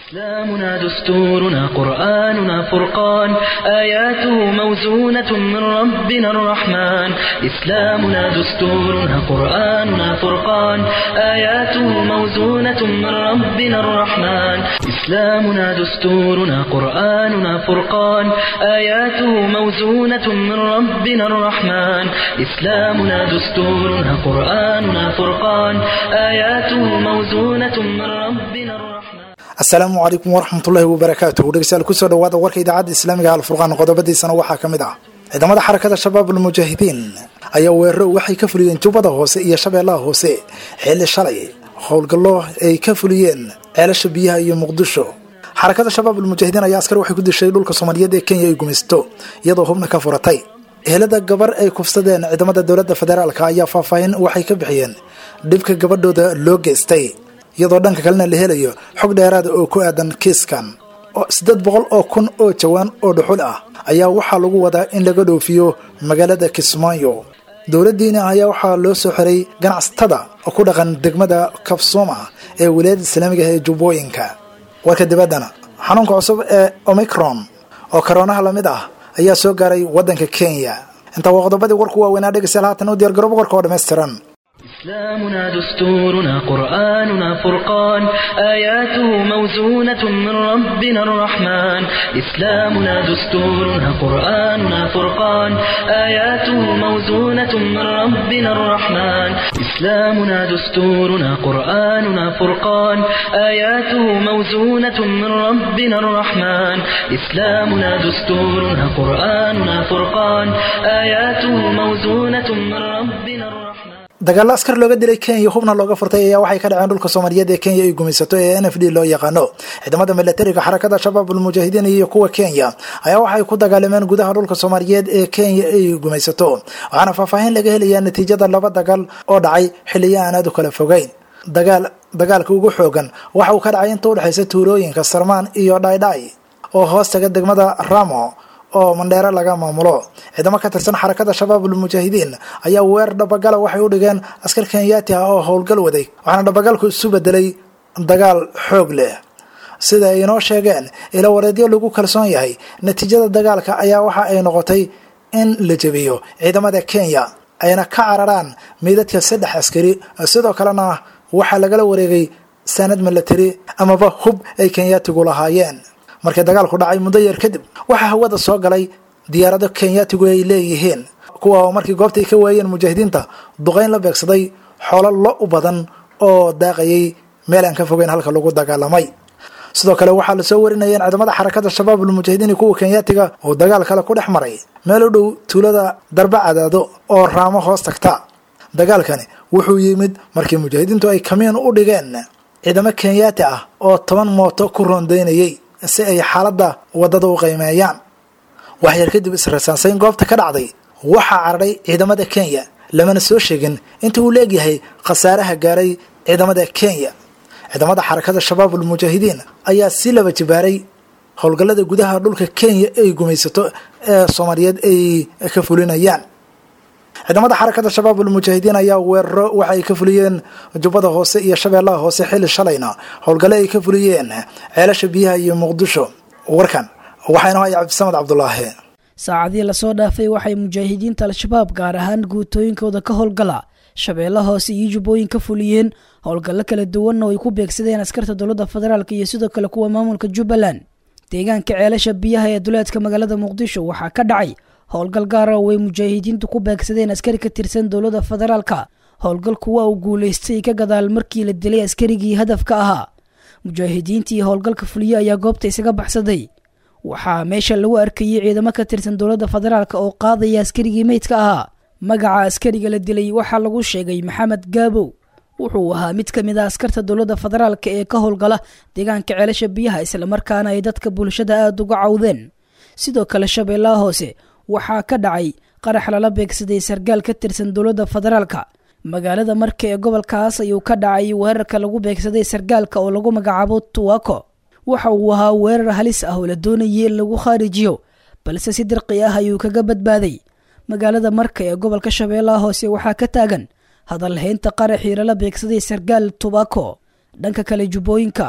إسلامنا دستورنا قرآننا فرقان آياته موزونة من ربنا الرحمن إسلامنا دستورنا قرآننا فرقان آياته موزونة من ربنا الرحمن إسلامنا دستورنا قرآننا فرقان آياته موزونة من ربنا الرحمن إسلامنا دستورنا قرآننا فرقان آياته موزونة من ربنا الرحمن asalaamu calaykum waraxmatullaahi wabarakaatuh dhegeystayaal kusoo dhawaada warka idaacadda islaamiga alfurqaan qodobadiisana waxaa ka mid ah ciidamada xarakada shabaab almujaahidiin ayaa weeraro waxay ka fuliyeen jubbada hoose iyo shabeellaha hoose xilli shalay howlgallo ay ka fuliyeen ceelasha biyaha iyo muqdisho xarakada shabaab almujaahidiin ayaa askar waxay ku dishay dhulka soomaaliyeed ee kenya ay gumaysto iyadoo hubna ka furatay ehelada gabar ay kufsadeen ciidamada dowladda federaalka ayaa faahfaahin waxay ka bixiyeen dhibka gabadhooda loo geystay iyadoo dhanka kalena la helayo xog dheeraada oo ku aadan kiiskan siddeed boqol oo kun oo jawaan oo dhuxul ah ayaa waxaa lagu wadaa in laga dhoofiyo magaalada kismaayo dowladdiina ayaa waxaa loo soo xiray ganacsatada oo ku dhaqan degmada kabsoma ee wilaayadda islaamiga ee jubbooyinka warka dibaddana xanuunka cusub ee omicron oo karoonaha lamid ah ayaa soo gaaray waddanka kenya intaa waa qodobadii warku waaweynaa dhegeystayaal haatan u diyargarooba warka oo dhammaystiran إسلامنا دستورنا قرآننا فرقان آياته موزونة من ربنا الرحمن إسلامنا دستورنا قرآننا فرقان آياته موزونة من ربنا الرحمن إسلامنا دستورنا قرآننا فرقان آياته موزونة من ربنا الرحمن إسلامنا دستورنا قرآننا فرقان آياته موزونة من ربنا الرحمن dagaalo askar looga dilay kenya hubna looga furtay ayaa waxay ka dhaceen dhulka soomaaliyeed ee kenya ay gumaysato ee n f d loo yaqaano ciidamada milatariga xarakada shabaab almujaahidiin iyo kuwa kenya ayaa waxay ku dagaalameen gudaha dhulka soomaaliyeed ee kenya ay gumaysato waxaana faahfaahin laga helayaa natiijada laba dagaal oo dhacay xiliyo aan aad u kala fogeyn dagaal dagaalka ugu xoogan waxa uu ka dhacay inta udhexaysa tuulooyinka sarmaan iyo dhaydhay oo hoos taga degmada ramo oo mandheero laga maamulo ciidamo ka tirsan xarakada shabaab almujaahidiin ayaa weer dhabagala waxay u dhigeen askar kenyaati ah oo howlgal waday waxaana dhabagalku isu bedelay dagaal xoog leh sida ay inoo sheegeen ilo wareedyo lagu kalsoon yahay natiijada dagaalka ayaa waxa ay noqotay in la jebiyo ciidamada kenya ayna ka cararaan meydadka saddex askari sidoo kalena waxaa lagala wareegay saanad milatari amaba hub ay kenyaatigu lahaayeen markii dagaalku dhacay muddo yar kadib waxaa hawada soo galay diyaarado kenyaatigu ay leeyihiin kuwa oo markii goobtay ka waayeen mujaahidiinta duqayn la beegsaday xoolo lo u badan oo daaqayay meel aan ka fogeyn halka lagu dagaalamay sidoo kale waxaa lasoo warinaya in ciidamada xarakada shabaab almujaahidiin iyo kuwa kenyaatiga oo dagaal kale ku dhex maray meel u dhow tuulada darba cadaado oo raamo hoos tagta dagaalkani wuxuu yimid markii mujaahidiintu ay kamiin u dhigeen ciidamo kenyaati ah oo toban mooto ku rondaynayay si ay xaaladda waddada u qiimeeyaan waxyar kadib israsaansayn goobta ka dhacday waxaa cararay ciidamada kenya lamana soo sheegin inta uu leegyahay khasaaraha gaaray ciidamada kenya ciidamada xarakada shabaab almujaahidiin ayaa si laba jibaaray howlgallada gudaha dhulka kenya ay gumaysato ee soomaaliyeed ay ka fulinayaan ciidamada xarakada shabaab almujaahidiin ayaa weeraro waxa ay ka fuliyeen jubbada hoose iyo shabeellaha hoose xilli shalayna howlgalle ay ka fuliyeen ceelasha biyaha iyo muqdisho warkan waxaa inoo haya cabdisamad cabdulaahi saacadii lasoo dhaafay waxay mujaahidiinta al-shabaab gaar ahaan guutooyinkooda ka howlgala shabeella hoose iyo jubbooyin ka fuliyeen howlgallo kala duwanna oo ay ku beegsadeen askarta dowladda federaalk iyo sidoo kale kuwa maamulka jubbaland deegaanka ceelasha biyaha ee duleedka magaalada muqdisho waxaa ka dhacay howlgal gaara oo ay mujaahidiintu ku beegsadeen askari ka tirsan dowladda federaalka howlgal kuwa uu guulaystay ka gadaal markii la dilay askarigii hadafka ahaa mujaahidiintii howlgalka fuliye ayaa goobta isaga baxsaday waxaa meesha lagu arkayay ciidamo ka tirsan dowladda federaalk oo qaadaya askarigii meydka ahaa magaca askariga la dilay waxaa lagu sheegay maxamed gaabow wuxuu ahaa mid ka mid a askarta dowladda federaalk ee ka howlgala deegaanka ceelasha biyaha islamarkaana ay dadka bulshada aada uga cawdeen sidoo kale shabeellaha hoose waxaa ka dhacay qarax lala beegsaday sargaal ka tirsan dowladda federaalka magaalada marka ee gobolkaas ayuu ka dhacay weerarka lagu beegsaday sargaalka oo lagu magacaabo tuwako waxa uu ahaa weerar halis ah oo la doonayay in lagu khaarijiyo balse si dirqi ah ayuu kaga badbaaday magaalada marka ee gobolka shabeellaha hoose waxaa ka taagan hadalhaynta qaraxii lala beegsaday sargaal tubako dhanka kale jubbooyinka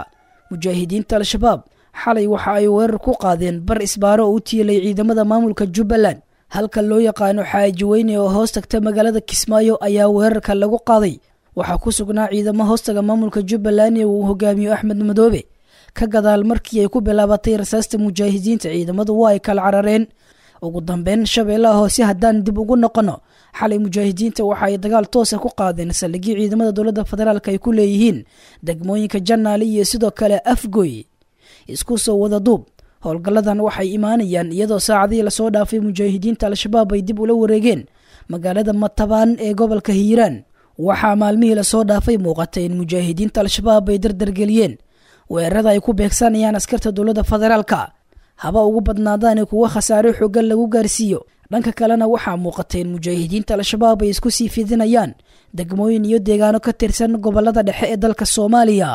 mujaahidiinta al-shabaab xalay waxa ay weerar ku qaadeen bar isbaaro oo u tiilay ciidamada maamulka jubbaland halka loo yaqaano xaaji weyne oo hoos tagta magaalada kismaayo ayaa weerarka lagu qaaday waxaa ku sugnaa ciidamo hoostaga maamulka jubbaland ee uu hogaamiyo axmed madoobe ka gadaal markii ay ku bilaabatay rasaasta mujaahidiinta ciidamadu waa ay kala carareen ugu dambeyn shabeellaha hoose haddaan dib ugu noqono xalay mujaahidiinta waxa ay dagaal toosa ku qaadeen saldhigii ciidamada dowladda federaalk ay ku leeyihiin degmooyinka janaale iyo sidoo kale afgoy isku soo wada duub howlgalladan waxay imaanayaan iyadoo saacadihii lasoo dhaafay mujaahidiinta al-shabaab ay dib ula wareegeen magaalada matabaan ee gobolka hiiraan waxaa maalmihii lasoo dhaafay muuqatay in mujaahidiinta al-shabaab ay dardargeliyeen weerarada ay ku beegsanayaan askarta dowladda federaalka haba ugu badnaadaane kuwa khasaare xoogan lagu gaarsiiyo dhanka kalena waxaa muuqatay in mujaahidiinta al-shabaab ay isku sii fidinayaan degmooyin iyo deegaano ka tirsan gobolada dhexe ee dalka soomaaliya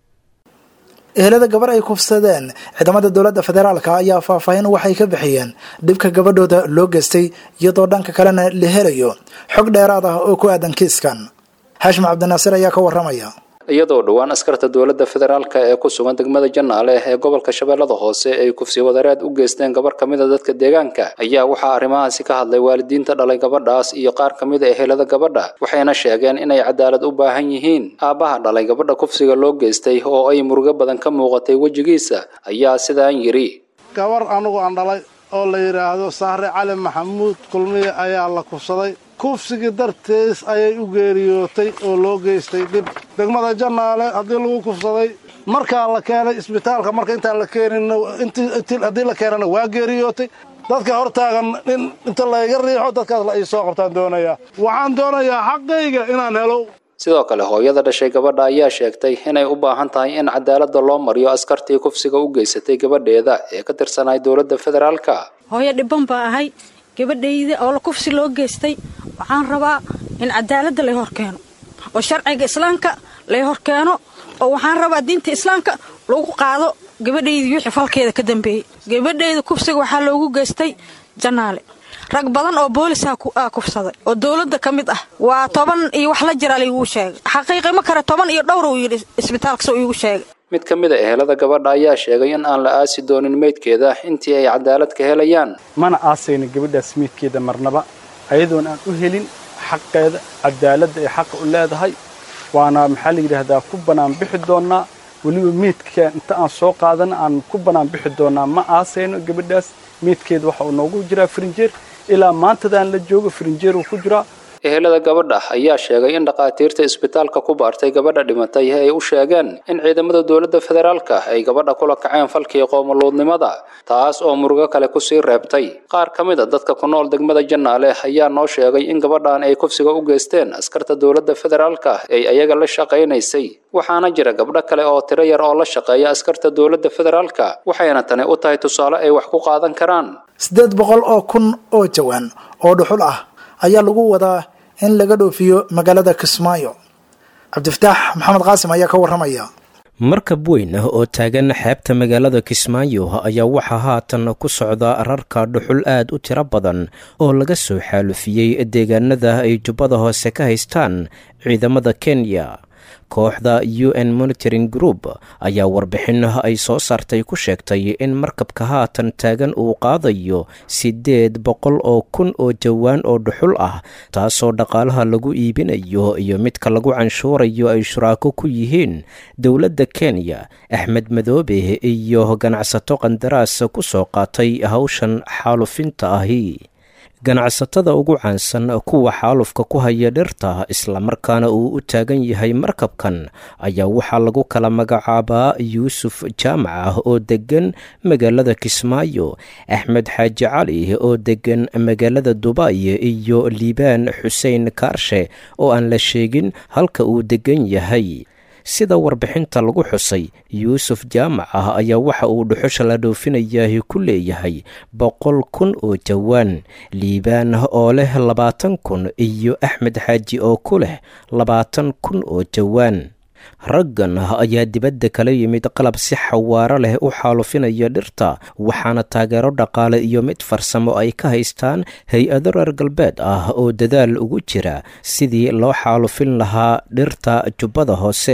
ehelada gabar ay kufsadeen ciidamada dowladda federaalka ayaa faahfaahin waxay ka bixiyeen dhibka gabadhooda loo geystay iyadoo dhanka kalena la helayo xog dheeraad ah oo ku aadan kiiskan xaashim cabdinaasir ayaa ka waramaya iyadoo dhowaan askarta dowladda federaalka ee ku sugan degmada janaale ee gobolka shabeellada hoose ay kufsi wadareed u geysteen gabar ka mid a dadka deegaanka ayaa waxaa arrimahaasi ka hadlay waalidiinta dhalay gabadhaas iyo qaar ka mid a ehelada gabadha waxayna sheegeen inay cadaalad u baahan yihiin aabbaha dhalay gabadha kufsiga loo geystay oo ay murugo badan ka muuqatay wejigiisa ayaa sidaan yidhi gabar anugu aan dhalay oo la yidhaahdo sahre cali maxamuud kulmiye ayaa la kufsaday kufsigii dartiis ayay u geeriyootay oo loo geystay dhib degmada janaale haddii lagu kufsaday markaa la keenay isbitaalka marka intaan la keenin haddii la keenana waa geeriyootay dadka hortaagan in inta layga riixo dadkaas la ii soo qabtaan doonayaa waxaan doonayaa xaqayga inaan helo sidoo kale hooyada dhashay gabadha ayaa sheegtay inay u baahan tahay in cadaaladda loo mariyo askartii kufsiga u geysatay gabadheeda ee ka tirsanay dowladda federaalka hooyo dhibban baa ahay gabadhayda oo la kufsi loo geystay waxaan rabaa in cadaaladda lay hor keeno oo sharciga islaamka lay hor keeno oo waxaan rabaa diinta islaamka lagu qaado gabadhaydii wixii falkeeda ka dambeeyey gabadhayda kufsiga waxaa loogu geystay janaale rag badan oo boolisaa aa kufsaday oo dowladda ka mid ah waa toban iyo wax la jira layguu sheegay xaqiiqi ma kare toban iyo dhowr uu yidhi isbitaalka soo iigu sheegay mid ka mid a ehelada gabadha ayaa sheegay in aan la aasi doonin meydkeeda intii ay cadaalad ka helayaan mana aasayna gabadhaas meydkeeda marnaba ayadoon aan u helin xaqeeda cadaaladda ay xaqa u leedahay waana maxaa la yidhaahdaa ku bannaan bixi doonnaa weliba meydka inta aan soo qaadana aan ku bannaan bixi doonnaa ma aasayno gabadhaas meydkeeda waxa uu noogu jiraa farinjeer ilaa maantadaan la joogo farinjeer uu ku jiraa ehelada gabadha ayaa sheegay in dhakhaatiirta isbitaalka ku baartay gabadha dhimatay ay u sheegeen in ciidamada dowladda federaalka ay gabadha kula kaceen falkii qoomuluudnimada taas oo murugo kale kusii reebtay qaar ka mid a dadka ku nool degmada janaale ayaa noo sheegay in gabadhan ay kufsiga u geysteen askarta dowladda federaalka ay ayaga la shaqaynaysay waxaana jira gabdho kale oo tiro yar oo la shaqeeya askarta dowladda federaalka waxayna tani u tahay tusaale ay wax ku qaadan karaan siddeed boqol oo kun oo jawaan oo dhuxul ah ayaa lagu wadaa in laga dhoofiyo magaalada kismaayo cabdifataax maxamed qaasim ayaa ka waramaya markab weyn ah oo taagan xeebta magaalada kismaayo ayaa waxaa haatan ku socda rarka dhuxul aad u tiro badan oo laga soo xaalufiyey deegaanada ay jubbada hoose ka haystaan ciidamada kenya kooxda u n monitoring group ayaa warbixin ay soo saartay ku sheegtay in markabka haatan taagan uu qaadayo siddeed boqol oo kun oo jawaan oo dhuxul ah taasoo dhaqaalaha lagu iibinayo iyo midka lagu canshuurayo ay shuraako ku yihiin dowladda kenya axmed madoobe iyo ganacsato qandaraas ku soo qaatay hawshan xaalufinta ahi ganacsatada ugu caansan kuwa xaalufka ku haya dhirta islamarkaana uu u taagan yahay markabkan ayaa waxaa lagu kala magacaabaa yuusuf jaamac ah oo deggan magaalada kismaayo axmed xaaji cali oo deggan magaalada dubay iyo liibaan xuseen kaarshe oo aan la sheegin halka uu deggan yahay sida warbixinta lagu xusay yuusuf jaamac ah ayaa waxa uu dhuxusha la dhoofinayaahi ku leeyahay boqol kun oo jawaan liibaan oo leh labaatan kun iyo axmed xaaji oo ku leh labaatan kun oo jawaan raggan ayaa dibadda kala yimid qalab si xawaaro leh u xaalufinaya dhirta waxaana taageero dhaqaale iyo mid farsamo ay ka haystaan hay-ado reer galbeed ah oo dadaal ugu jira sidii loo xaalufin lahaa dhirta jubbada hoose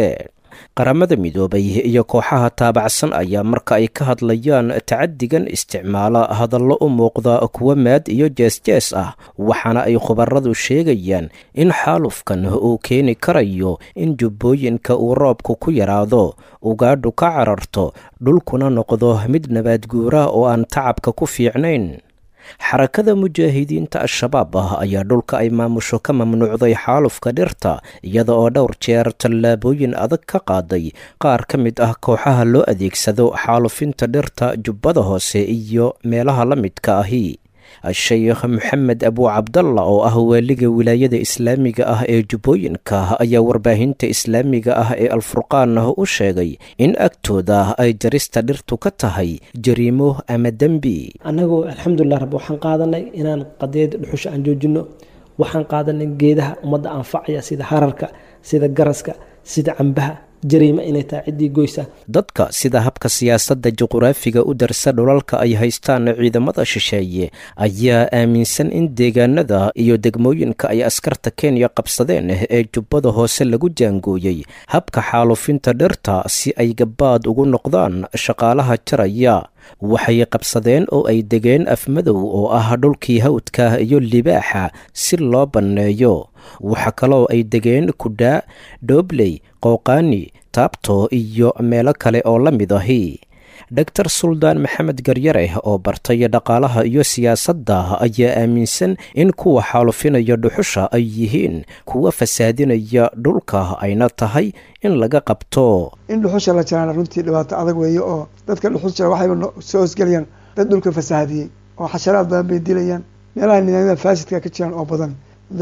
qaramada midoobay iyo kooxaha taabacsan ayaa marka ay ka hadlayaan tacadigan isticmaala hadallo u muuqda kuwa maad iyo jees-jees ah waxaana ay khubaradu sheegayaan in xaalufkan uu keeni karayo in jubbooyinka uu roobku ku yaraado ugaadhu ka cararto dhulkuna noqdo mid nabaadguura oo aan tacabka ku fiicnayn xarakada mujaahidiinta al-shabaab ah ayaa dhulka ay maamusho ka mamnuucday xaalufka dhirta iyada oo dhowr jeer tallaabooyin adag ka qaaday qaar ka mid ah kooxaha loo adeegsado xaalufinta dhirta jubbada hoose iyo meelaha la midka ahi sheekh maxamed abu cabdalla oo ah waaliga wilaayada islaamiga ah ee jubbooyinka ayaa warbaahinta islaamiga ah ee alfurqaan u sheegay in agtooda ay jarista dhirtu ka tahay jariimo ama dembi annagoo alxamdulilah rab waxaan qaadanay inaan qadeed dhuxusha aan joojino waxaan qaadanay geedaha ummadda anfacaya sida hararka sida garaska sida cambaha jariimo inay tahay ciddii goysa dadka sida habka siyaasadda juquraafiga u darsa dhulalka ay haystaan ciidamada shisheeye ayaa aaminsan in deegaanada iyo degmooyinka ay askarta kenya qabsadeen ee jubbada hoose lagu jaangooyey habka xaalufinta dhirta si ay gabaad ugu noqdaan shaqaalaha jaraya waxay qabsadeen oo ay degeen afmadow oo ah dhulkii hawdka iyo libaaxa si loo banneeyo waxa kaloo ay degeen kudhaa dhoobley qooqaani taabto iyo meelo kale oo la mid ahi dhogtar suldaan maxamed garyare oo bartay dhaqaalaha iyo siyaasadda ayaa aaminsan in kuwa xaalufinaya dhuxusha ay yihiin kuwa fasaadinaya dhulka ayna tahay in laga qabto in dhuxusha la jaraana runtii dhibaato adag weeye oo dadka dhuxus jara waxayba soo hosgelayaan dad dhulka fasahaadiyey oo xasharaad badan bay dilayaan meelaha nidaamyada faasidka ka jiraan oo badan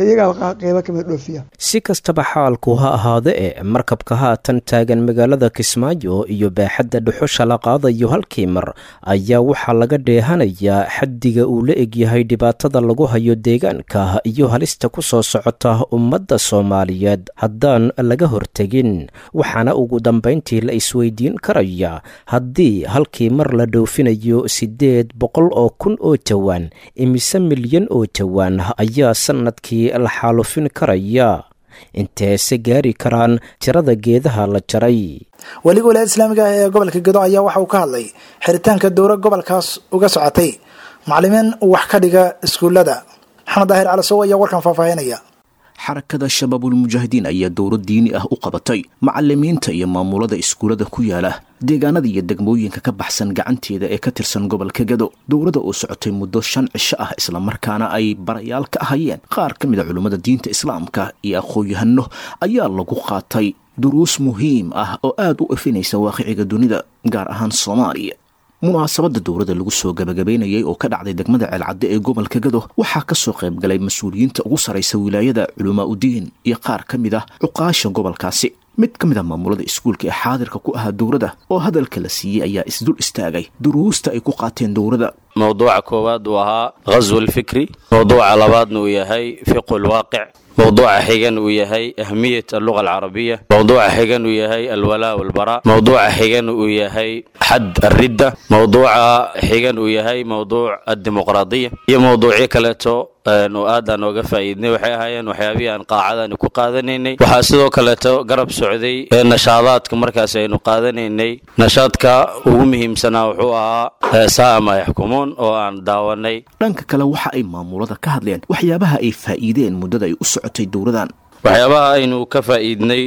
si kastaba xaalku ha ahaade e markabka haatan taagan magaalada kismaayo iyo baaxadda dhuxusha la qaadayo halkii mar ayaa waxaa laga dheehanayaa xaddiga uu la egyahay dhibaatada lagu hayo deegaanka iyo halista ku soo socota ummadda soomaaliyeed haddaan laga hortegin waxaana ugu dambayntii la isweydiin karaya haddii halkii mar la dhoofinayo siddeed boqol oo kun oo jawaan imise milyan oo jawaan ayaa sanadkii la xaalufin karaya inteese gaari karaan tirada geedaha la jaray weliga walaayada islaamiga ah ee gobolka gedo ayaa waxa uu ka hadlay xiritaanka dowra gobolkaas uga socotay macalimiin wax ka dhiga iskuullada maxamed daahir calasow ayaa warkan faahfaahinaya xarakada shabaabulmujaahidiin ayaa dowro diini ah u qabatay macalimiinta iyo maamulada iskuullada ku yaala deegaanada iyo degmooyinka ka baxsan gacanteeda ee ka tirsan gobolka gado dowladda oo socotay muddo shan cisho ah islamarkaana ay barayaal ka ahayeen qaar ka mid a culummada diinta islaamka iyo aqoon-yahano ayaa lagu qaatay duruus muhiim ah oo aada u efinaysa waaqiciga dunida gaar ahaan soomaaliya munaasabadda dowladda lagu soo gabagabaynayay oo ka dhacday degmada ceelcadde ee gobolka gado waxaa ka soo qayb galay mas-uuliyiinta ugu sarraysa wilaayada culamaa udiin iyo qaar ka mid ah cuqaasha gobolkaasi mid ka mid ah maamulada iskuulka ee xaadirka ku ahaa dowladda oo hadalka la siiyey ayaa isdul istaagay duruusta ay ku qaateen dowladda mowduuca koowaad uu ahaa ghaswu lfikri mowduuca labaadna uu yahay fiqu lwaaqic mowduuca xigan uu yahay ahmiyat alluga alcarabiya mowduuca xigan uu yahay alwalaa walbaraa mowduuca xigan uu yahay xad alridda mowduuca xigan uu yahay mowduuc addimuqraadiya iyo mowduucyo kaleeto oo aadaan ooga faa'iidnay waxay ahaayeen waxyaabihii aan qaacadani ku qaadanaynay waxaa sidoo kaleeto garab socday nashaadaadka markaas aynu qaadanaynay nashaadka ugu muhiimsanaa wuxuu ahaa sa'a maa yaxkumuun oo aan daawanay dhanka kale waxa ay maamulada ka hadleen waxyaabaha ay faa'iideen muddada ay u socotay dowladan waxyaabaha aynu ka faa'iidnay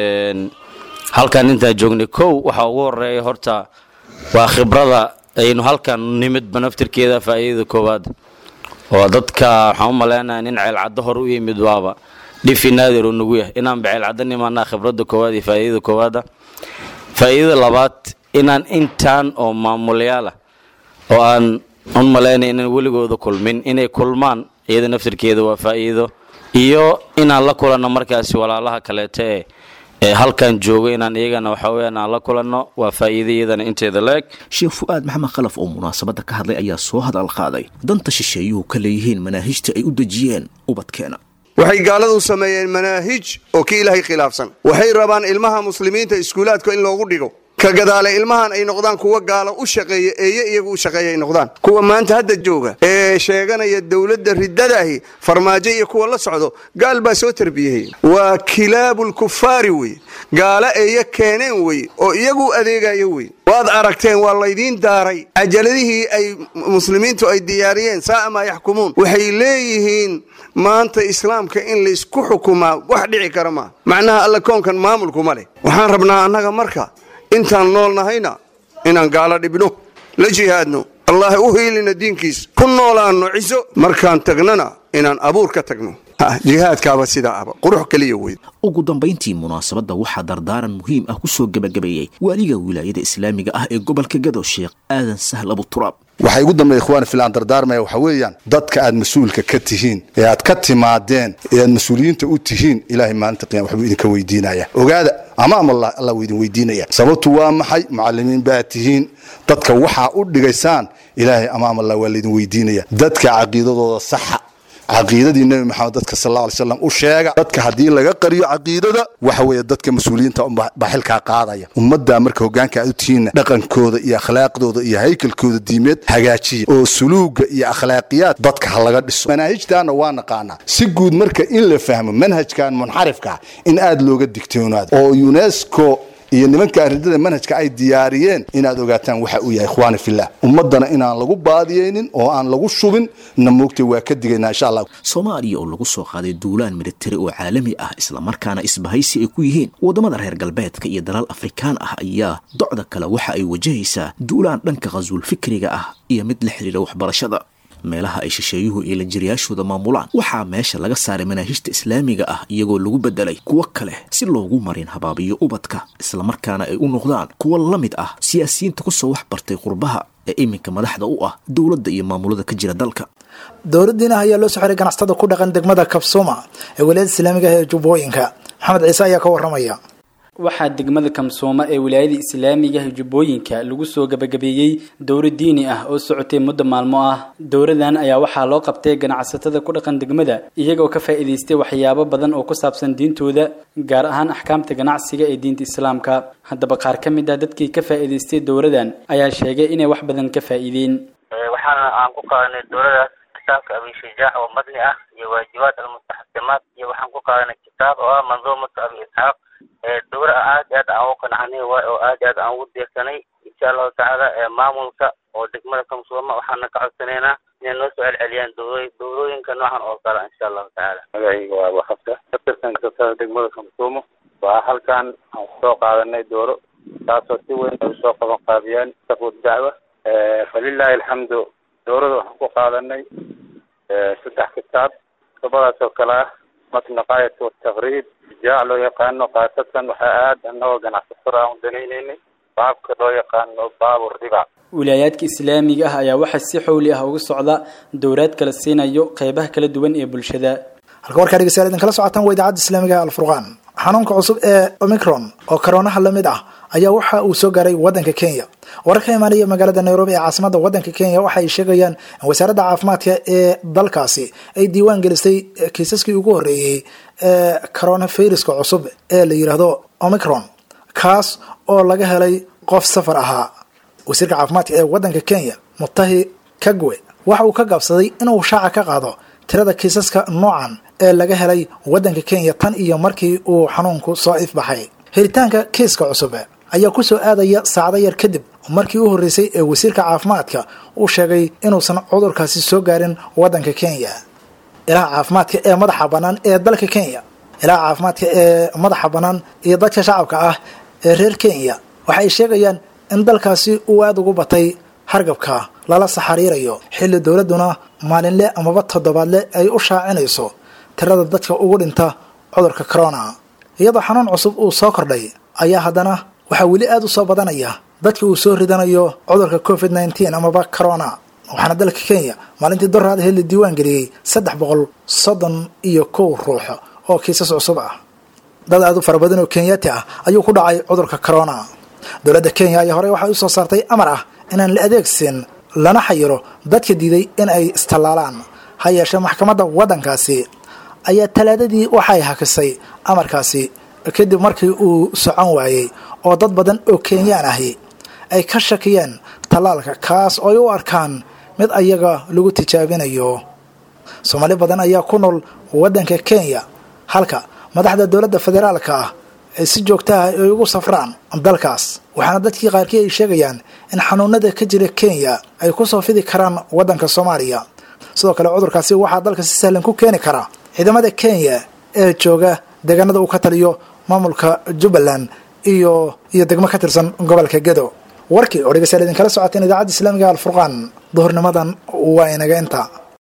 halkan intaan joognay kow waxaa ugu horeeya horta waa khibrada aynu halkan nimidba naftirkeeda faa'iidada koowaad oo dadka waxaan u maleynayaa nin ceelcaddo hore u yimid waaba dhifi naadir uu nagu yahay inaanba ceelcaddo nimaanaa khibradda koowaad iyo faa'iidada koowaada faa'iidada labaad inaan intaan oo maamulayaala oo aan un malaynaya inaan weligooda kulmin inay kulmaan iyada naftirkeeda waa faa'iido iyo inaan la kulanno markaasi walaalaha kaleeto ee ee halkan jooga inaan iyagana waxa weyaan aan la kulanno waa faa'iida iyadana inteeda la-eg sheekh fu'aad maxamed khalaf oo munaasabadda ka hadlay ayaa soo hadal qaaday danta shisheeyuhu ka leeyihiin manaahijta ay u dejiyeen ubadkeena waxay gaaladu sameeyeen manaahij oo kii ilaahay khilaafsan waxay rabaan ilmaha muslimiinta iskuulaadka in loogu dhigo ka gadaale ilmahan ay noqdaan kuwa gaalo u shaqeeya eeye iyagu u shaqeeya ay noqdaan kuwa maanta hadda jooga ee sheeganaya dowladda riddadaahi farmaajo iyo kuwa la socdo gaal baa soo tarbiyeyey waa kilaabulkufaari wey gaalo eeye keeneen wey oo iyagu adeegayo wey waad aragteen waa laydiin daaray cajaladihii ay muslimiintu ay diyaariyeen saa'a maa yaxkumuun waxay leeyihiin maanta islaamka in laysku xukumaa wax dhici kara maa macnaha alla koonkan maamulkuma leh waxaan rabnaa annaga marka intaan nool nahayna inaan gaalo dhibno la jihaadno allah u hiilina diinkiis ku noolaanno ciso markaan tagnana inaan abuur ka tagno jihaadkaaba sidaa aba qurux keliya weyd ugu dambayntii munaasabadda waxaa dardaaran muhiim ah ku soo gebagabeeyey waaliga wilaayada islaamiga ah ee gobolka gado sheekh aadan sahl abuturaab waxaa igu dambeeya ikhwaani filaan dardaarmaya waxa weeyaan dadka aad mas-uulka ka tihiin ee aad ka timaadeen ee aad mas-uuliyiinta u tihiin ilaahay maalinta qiyama waxbuu idinka weydiinaya ogaada amaam allah allah wuu idin weydiinaya sababtu waa maxay mucallimiin baa tihiin dadka waxaa u dhigaysaan ilaahay amaam allah waa laydin weydiinaya dadka caqiidadooda saxa caqiidadii nebi maxamed dadka sal alla alay slam u sheega dadka haddii laga qariyo caqiidada waxa weeye dadka mas-uuliyiinta baa xilkaa qaadaya ummaddaa marka hoggaanka aad u tihiinna dhaqankooda iyo akhlaaqdooda iyo haykalkooda diimeed hagaajiya oo suluuga iyo akhlaaqiyaad dadka ha laga dhiso manaahijtaana waa naqaanaa si guud marka in la fahmo manhajkan munxarifka in aad looga digtoonaado oo unesco iyo nimanka arridada manhajka ay diyaariyeen inaad ogaataan waxa uu yahay ikhwaani fillah ummaddana inaan lagu baadiyeynin oo aan lagu shubin na moogtay waa ka digaynaa insha allah soomaaliya oo lagu soo qaaday duulaan militari oo caalami ah islamarkaana isbahaysi ay ku yihiin waddamada reer galbeedka iyo dalal afrikaan ah ayaa docda kale waxa ay wajahaysaa duulaan dhanka khasuul fikriga ah iyo mid la xidhiidha waxbarashada meelaha ay shisheeyuhu iyo lanjiriyaashooda maamulaan waxaa meesha laga saaray manaahijta islaamiga ah iyagoo lagu bedelay kuwo kale si loogu marin habaabiyo ubadka islamarkaana ay u noqdaan kuwo la mid ah siyaasiyiinta kusoo wax bartay qurbaha ee iminka madaxda u ah dowladda iyo maamulada ka jira dalka dowladdiina ayaa loo soo xiray ganacsatada ku dhaqan degmada kabsuma ee wilaayada islaamiga ah ee jubbooyinka maxamed ciise ayaa ka waramaya waxaa degmada kamsooma ee wilaayada islaamiga ah jubbooyinka lagu soo gabagabeeyey dowro diini ah oo socotay muddo maalmo ah dowradan ayaa waxaa loo qabtay ganacsatada ku dhaqan degmada iyagoo ka faa'iidaystay waxyaabo badan oo ku saabsan diintooda gaar ahaan axkaamta ganacsiga ee diinta islaamka haddaba qaar ka mid ah dadkii ka faa'iidaystay dowradan ayaa sheegay inay wax badan ka faa'iideen waxaana aan ku qaadanay dowladaas kitaabka abi shujaac oo madni ah iyo waajibaat almustaxsamaat iyo waxaan ku qaadanay kitaab oo ah manduumatu abi isxaaq dowra aad iyo aad aan ugu qanacnay waay oo aad iyo aad aan ugu deersanay insha allahu tacaala maamulka oo degmada kamsuuma waxaana ka codsanaynaa inay noo soo celceliyaan dowro dowrooyinka noocan oo kale insha allahu tacaala magacayga waa abukafta ka tirsan kastada degmada kamsuumo waa halkan aan kusoo qaadanay dooro taasoo si weyn ay usoo qaban qaabiyeen safud dacwa falilahi alxamdu dowrada waxaan ku qaadanay saddex kitaab kutubadaas oo kale ah matn qaayat wataqriib jaac loo yaqaano khaasatan waxaa aad anagoo ganacsatada aan u danaynaynay baabka loo yaqaano baabu riba wilaayaadka islaamiga ah ayaa waxaa si xowli ah uga socda dowraad kala siinayo qeybaha kala duwan ee bulshada halka warkaa dhegeystayaal idinkala socotaan waa idaacadda islaamiga ee alfurqaan xanuunka cusub ee omicron oo karoonaha lamid ah ayaa waxa uu soo gaaray waddanka kenya warar ka imaanaya magaalada nairobi ee caasimada waddanka kenya waxa ay sheegayaan in wasaaradda caafimaadka ee dalkaasi ay diiwaan gelisay kiisaskii ugu horreeyey ee coronaviruska cusub ee la yidhaahdo omicron kaas oo laga helay qof safar ahaa wasiirka caafimaadka ee waddanka kenya mutahi kagwe waxa uu ka gaabsaday inuu shaaca ka qaado tirada kiisaska noocan ee laga helay waddanka kenya tan iyo markii uu xanuunku soo ifbaxay helitaanka kiiska cusub ayaa ku soo aadaya saacdo yar kadib markii u horreysay ee wasiirka caafimaadka uu sheegay inuusan cudurkaasi soo gaarin waddanka kenya ilaha caafimaadka ee madaxa bannaan ee dalka kenya ilaha caafimaadka ee madaxa bannaan iyo dadka shacabka ah ee reer kenya waxa ay sheegayaan in dalkaasi uu aada ugu batay hargabka lala saxariirayo xilli dowladduna maalinle amaba toddobaadle ay u shaacinayso tirada dadka ugu dhinta cudurka corona iyadoo xanuun cusub uu soo kordhay ayaa haddana waxaa weli aada u soo badanaya dadka uu soo ridanayo cudurka covid nneteen amaba corona waxaana dalka kenya maalintii doraad heli diiwaan geliyey saddex boqol soddon iyo kow ruux oo kiisas cusub ah dad aada u fara badan oo kenyaati ah ayuu ku dhacay cudurka corona dowladda kenya ayaa horey waxay usoo saartay amar ah inaan la adeegsin lana xayiro dadka diiday in ay istallaalaan ha yeeshee maxkamadda waddankaasi ayaa talaadadii waxay hakisay amarkaasi kadib markii uu socon waayey oo dad badan oo kenyaan ahi ay ka shakiyeen tallaalka kaas oo ay u arkaan mid ayaga lagu tijaabinayo soomaali badan ayaa ku nool waddanka kenya halka madaxda dowladda federaalka ah ay si joogtaha ay ugu safraan dalkaas waxaana dadkii qaarkii ay sheegayaan in xanuunada ka jira kenya ay ku soo fidi karaan waddanka soomaaliya sidoo kale cudurkaasi waxaa dalka si sahlan ku keeni karaa ciidamada kenya ee jooga deegaanada uu ka taliyo maamulka jubbaland iyo iyo degmo ka tirsan gobolka gedo warkii oo dhegeystayaal idinkala socoteen idaacadda islaamiga alfurqaan duhurnimadan waa inaga inta